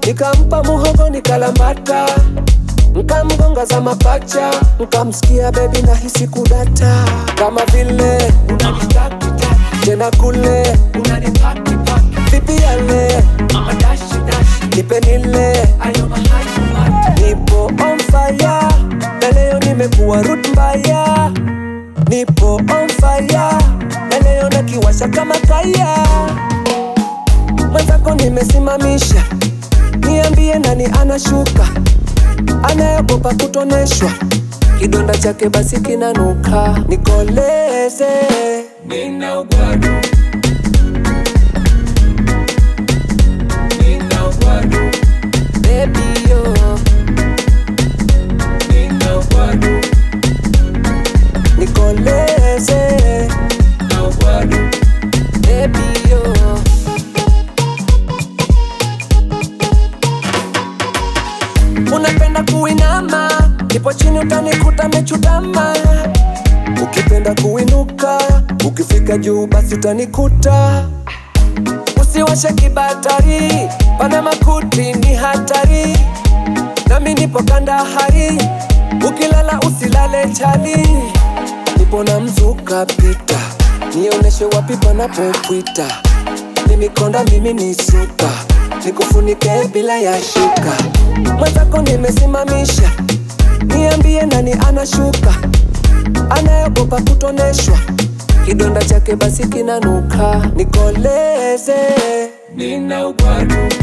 nikampa muhogo nikalambata, nkamgonga za mapacha, nkamsikia bebi na hisi kudata, kama vile unanitakita tena kule unanipakipaki, vipi yale mama dashi dashi, nipe nile ayo mahali mahali, nipo on fire na leo nimekuwa root mbaya, nipo on fire na leo nakiwasha kama kaya mwenzako nimesimamisha, niambie nani anashuka, anayeogopa kutoneshwa, kidonda chake basi kinanuka, nikoleze nina ugwadu nina ugwadu baby yo nina ugwadu nikoleze na ugwadu baby yo Unapenda kuinama, ipo chini utanikuta mechutama. Ukipenda kuinuka, ukifika juu basi utanikuta. Usiwashe kibatari, pana makuti ni hatari. Nami nipo kandahari, ukilala usilale chali. Nipo na mzuka pita, nioneshe wapi panapopwita. Mimi konda, mimi ni suka, nikufunike bila ya shuka. Mwenzako nimesimamisha, niambie nani anashuka, anayeogopa kutoneshwa, kidonda chake basi kinanuka, nikoleze nina ugwadu